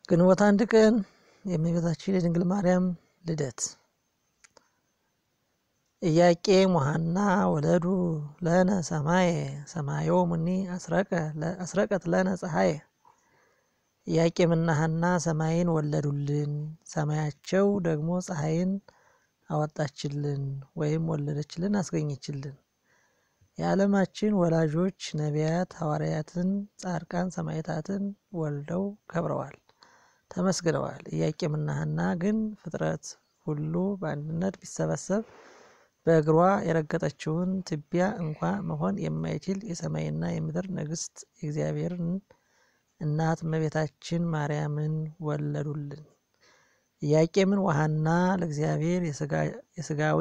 ግንቦት አንድ ቀን የእመቤታችን የድንግል ማርያም ልደት። ኢያቄም ወሐና ወለዱ ለነ ሰማየ ሰማዮሙኒ አስረቀት ለነ ፀሐየ። ኢያቄምና ሐና ሰማይን ወለዱልን፣ ሰማያቸው ደግሞ ፀሐይን አወጣችልን ወይም ወለደችልን፣ አስገኘችልን። የዓለማችን ወላጆች ነቢያት፣ ሐዋርያትን፣ ጻድቃን፣ ሰማዕታትን ወልደው ከብረዋል፣ ተመስግነዋል። ኢያቄምና ሐና ግን ፍጥረት ሁሉ በአንድነት ቢሰበሰብ በእግሯ የረገጠችውን ትቢያ እንኳ መሆን የማይችል የሰማይና የምድር ንግሥት የእግዚአብሔርን እናት እመቤታችን ማርያምን ወለዱልን። ኢያቄምን ወሐና ለእግዚአብሔር የሥጋዌ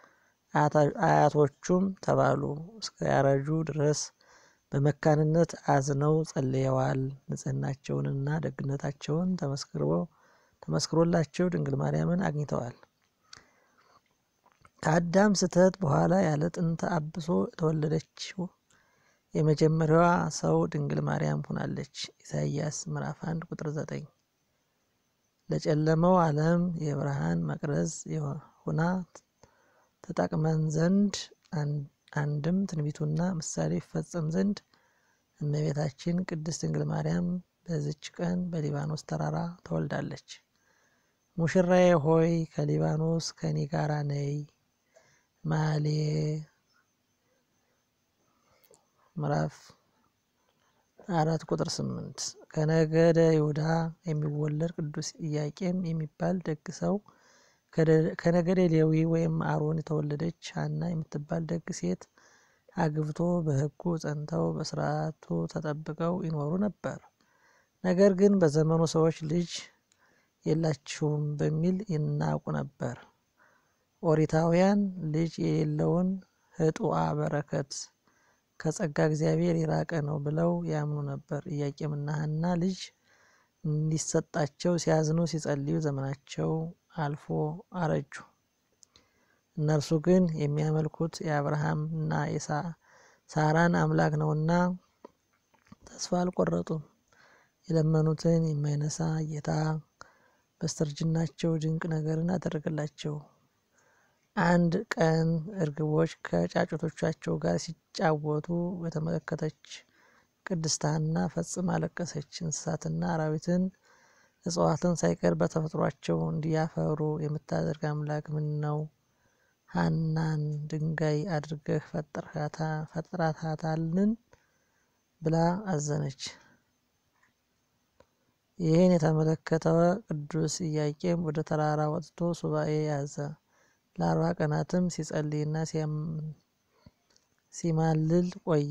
አያቶቹም ተባሉ። እስከ ያረጁ ድረስ በመካንነት አዝነው ጸልየዋል። ንጽሕናቸውንና ደግነታቸውን ተመስክሮላቸው ድንግል ማርያምን አግኝተዋል። ከአዳም ስህተት በኋላ ያለ ጥንተ አብሶ የተወለደችው የመጀመሪያዋ ሰው ድንግል ማርያም ሆናለች። ኢሳይያስ ምዕራፍ 1 ቁጥር 9 ለጨለመው ዓለም የብርሃን መቅረዝ ሆና ተጠቅመን ዘንድ አንድም ትንቢቱና ምሳሌ ይፈጸም ዘንድ እመቤታችን ቅድስት ድንግል ማርያም በዚች ቀን በሊባኖስ ተራራ ተወልዳለች። ሙሽራዬ ሆይ ከሊባኖስ ከኔ ጋራ ነይ። መኃልየ ምዕራፍ አራት ቁጥር ስምንት ከነገደ ይሁዳ የሚወለድ ቅዱስ ኢያቄም የሚባል ደግ ሰው ከነገደ ሌዊ ወይም አሮን የተወለደች ሐና የምትባል ደግ ሴት አግብቶ በሕጉ ጸንተው በስርዓቱ ተጠብቀው ይኖሩ ነበር። ነገር ግን በዘመኑ ሰዎች ልጅ የላችሁም በሚል ይናቁ ነበር። ኦሪታውያን ልጅ የሌለውን ህጡአ በረከት ከጸጋ እግዚአብሔር የራቀ ነው ብለው ያምኑ ነበር። ኢያቄምና ሐና ልጅ እንዲሰጣቸው ሲያዝኑ ሲጸልዩ ዘመናቸው አልፎ አረጁ። እነርሱ ግን የሚያመልኩት የአብርሃም እና የሳራን አምላክ ነውና ተስፋ አልቆረጡም። የለመኑትን የማይነሳ ጌታ በስተርጅናቸው ድንቅ ነገርን አደረገላቸው። አንድ ቀን እርግቦች ከጫጩቶቻቸው ጋር ሲጫወቱ በተመለከተች ቅድስት ሐና ፈጽማ አለቀሰች። እንስሳትና አራዊትን እጽዋትን ሳይቀር በተፈጥሯቸው እንዲያፈሩ የምታደርግ አምላክ ምን ነው ሐናን ድንጋይ አድርገህ ፈጥራታልን? ብላ አዘነች። ይህን የተመለከተ ቅዱስ ኢያቄም ወደ ተራራ ወጥቶ ሱባኤ ያዘ። ለአርባ ቀናትም ሲጸልይና ሲማልል ቆየ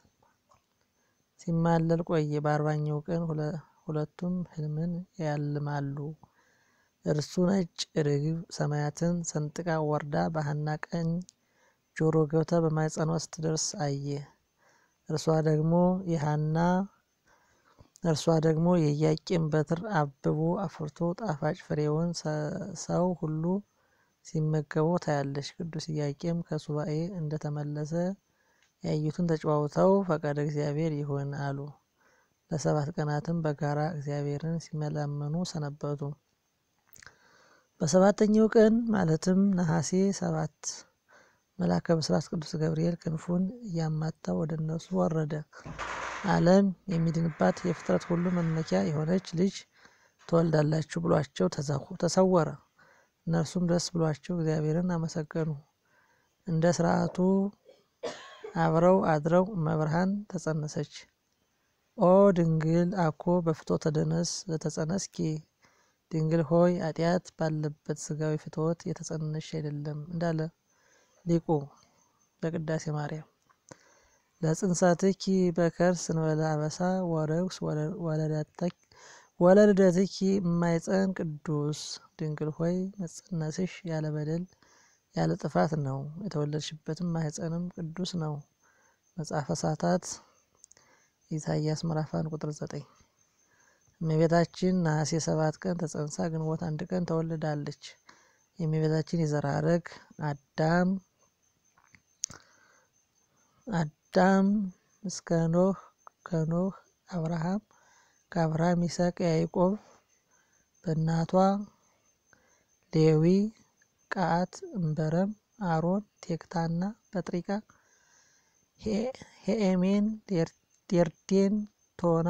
ሲማለል ቆየ። በአርባኛው ቀን ሁለቱም ሕልምን ያልማሉ። እርሱ ነጭ ርግብ ሰማያትን ሰንጥቃ ወርዳ በሐና ቀኝ ጆሮ ገብታ በማኅፀኗ ስትደርስ አየ። እርሷ ደግሞ የሐና እርሷ ደግሞ የኢያቄም በትር አብቦ አፍርቶ ጣፋጭ ፍሬውን ሰው ሁሉ ሲመገበው ታያለች። ቅዱስ ኢያቄም ከሱባኤ እንደተመለሰ ያዩትን ተጨዋውተው ፈቃደ እግዚአብሔር ይሁን አሉ። ለሰባት ቀናትም በጋራ እግዚአብሔርን ሲመላመኑ ሰነበቱ። በሰባተኛው ቀን ማለትም ነሐሴ ሰባት መልአከ ብስራት ቅዱስ ገብርኤል ክንፉን እያማታ ወደ እነሱ ወረደ። ዓለም የሚድንባት የፍጥረት ሁሉ መመኪያ የሆነች ልጅ ትወልዳላችሁ ብሏቸው ተሰወረ። እነርሱም ደስ ብሏቸው እግዚአብሔርን አመሰገኑ። እንደ ስርዓቱ አብረው አድረው እመብርሃን ተጸነሰች። ኦ ድንግል አኮ በፍትወተ ደነስ ለተጸነስኪ ድንግል ሆይ ኃጢአት ባለበት ስጋዊ ፍትወት የተጸነሽ አይደለም እንዳለ ሊቁ በቅዳሴ ማርያም ለጽንሰትኪ በከርስ እንበለ አበሳ ወረግስ ወለልደትኪ የማይጸን ቅዱስ ድንግል ሆይ መጸነስሽ ያለ በደል ያለ ጥፋት ነው። የተወለድሽበትም ማኅፀንም ቅዱስ ነው። መጽሐፈ ሰዓታት ኢሳይያስ ምዕራፍ አንድ ቁጥር ዘጠኝ እመቤታችን ነሐሴ ሰባት ቀን ተጸንሳ ግንቦት አንድ ቀን ተወልዳለች። የእመቤታችን የዘር ሐረግ አዳም አዳም እስከ ኖህ ከኖህ አብርሃም ከአብርሃም ይስሐቅ ያዕቆብ በእናቷ ሌዊ፣ ቀዓት፣ እንበረም፣ አሮን፣ ቴክታና በጥሪቃ፣ ሄኤሜን፣ ዴርዴን፣ ቶና፣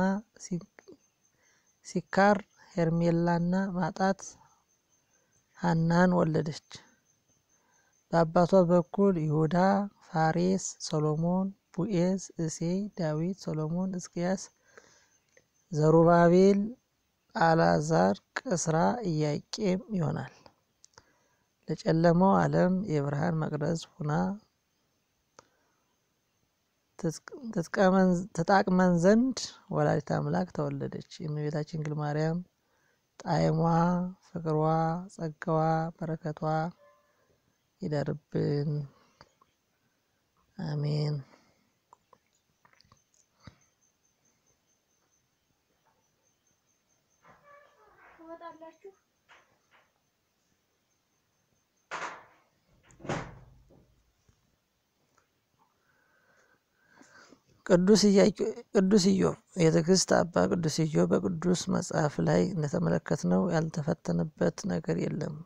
ሲካር፣ ሄርሜላና ማጣት ሐናን ወለደች። በአባቷ በኩል ይሁዳ፣ ፋሬስ፣ ሰሎሞን፣ ቡኤዝ፣ እሴይ፣ ዳዊት፣ ሰሎሞን፣ ሕዝቅያስ፣ ዘሩባቤል፣ አልዓዛር፣ ቅስራ፣ ኢያቄም ይሆናል። ለጨለመው ዓለም የብርሃን መቅረዝ ሁና ትጣቅመን ዘንድ ወላዲተ አምላክ ተወለደች። የእመቤታችን ድንግል ማርያም ጣዕሟ፣ ፍቅሯ፣ ጸጋዋ፣ በረከቷ ይደርብን፣ አሜን። ቅዱስ ኢዮብ የትዕግስት አባ ቅዱስ ኢዮብ በቅዱስ መጽሐፍ ላይ እንደተመለከትነው ያልተፈተነበት ነገር የለም።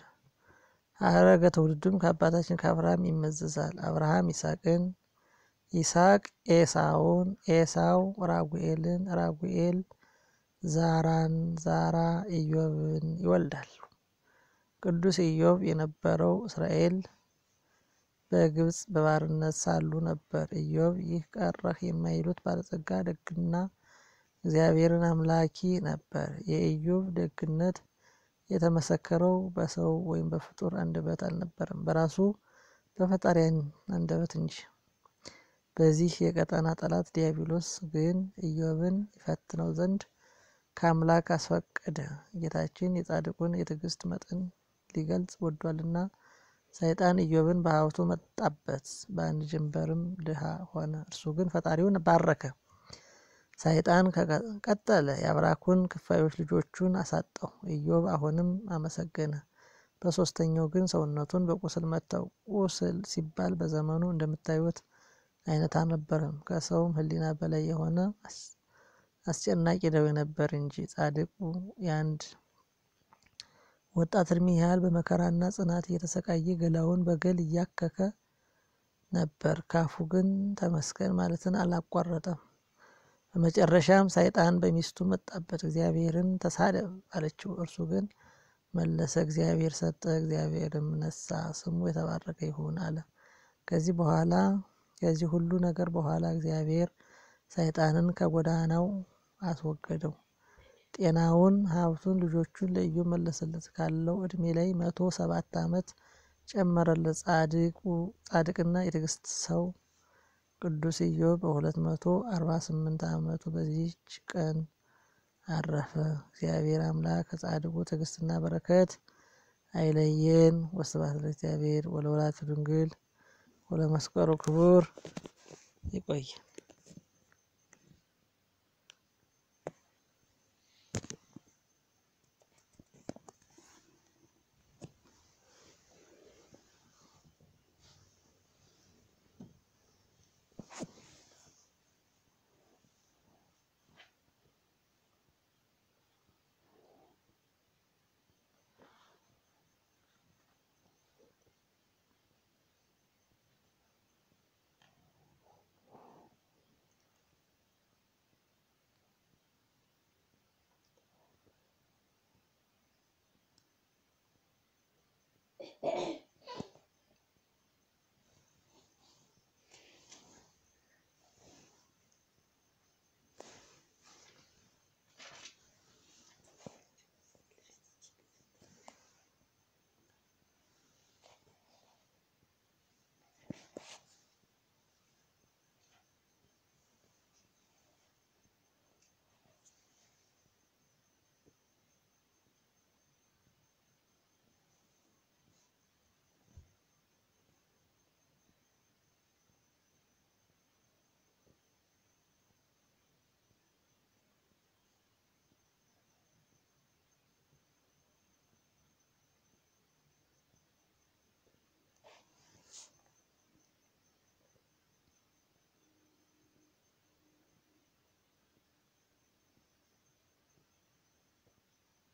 ሐረገ ትውልዱም ከአባታችን ከአብርሃም ይመዘዛል። አብርሃም ይስሐቅን፣ ይስሐቅ ኤሳውን፣ ኤሳው ራጉኤልን፣ ራጉኤል ዛራን፣ ዛራ ኢዮብን ይወልዳል። ቅዱስ ኢዮብ የነበረው እስራኤል በግብፅ በባርነት ሳሉ ነበር። ኢዮብ ይህ ቀረህ የማይሉት ባለጸጋ ደግና እግዚአብሔርን አምላኪ ነበር። የኢዮብ ደግነት የተመሰከረው በሰው ወይም በፍጡር አንደበት አልነበረም፣ በራሱ በፈጣሪ አንደበት እንጂ። በዚህ የቀጠና ጠላት ዲያብሎስ ግን ኢዮብን ይፈትነው ዘንድ ከአምላክ አስፈቀደ። ጌታችን የጻድቁን የትዕግስት መጠን ሊገልጽ ወዷልና ሰይጣን ኢዮብን በሀብቱ መጣበት፣ በአንድ ጀንበርም ድሃ ሆነ። እርሱ ግን ፈጣሪውን ባረከ። ሰይጣን ቀጠለ፣ የአብራኩን ክፋዮች ልጆቹን አሳጣው። ኢዮብ አሁንም አመሰገነ። በሶስተኛው ግን ሰውነቱን በቁስል መታው። ቁስል ሲባል በዘመኑ እንደምታዩት አይነት አልነበረም። ከሰውም ሕሊና በላይ የሆነ አስጨናቂ ደዌ ነበር እንጂ ጻድቁ የአንድ ወጣት እድሜ ያህል በመከራና ጽናት እየተሰቃየ ገላውን በገል እያከከ ነበር። ካፉ ግን ተመስገን ማለትን አላቋረጠም። በመጨረሻም ሰይጣን በሚስቱ መጣበት። እግዚአብሔርን ተሳደብ አለችው። እርሱ ግን መለሰ፣ እግዚአብሔር ሰጠ፣ እግዚአብሔርም ነሳ፣ ስሙ የተባረከ ይሁን አለ። ከዚህ በኋላ ከዚህ ሁሉ ነገር በኋላ እግዚአብሔር ሰይጣንን ከጎዳናው አስወገደው። ጤናውን፣ ሀብቱን፣ ልጆቹን ለኢዮብ መለሰለት። ካለው እድሜ ላይ መቶ ሰባት ዓመት ጨመረለት። ጻድቅና የትዕግስት ሰው ቅዱስ ኢዮብ በሁለት መቶ አርባ ስምንት ዓመቱ በዚህች ቀን አረፈ። እግዚአብሔር አምላክ ከጻድቁ ትዕግስትና በረከት አይለየን። ወስብሐት ለእግዚአብሔር ወለወላዲቱ ድንግል ወለመስቀሉ ክቡር። ይቆየን።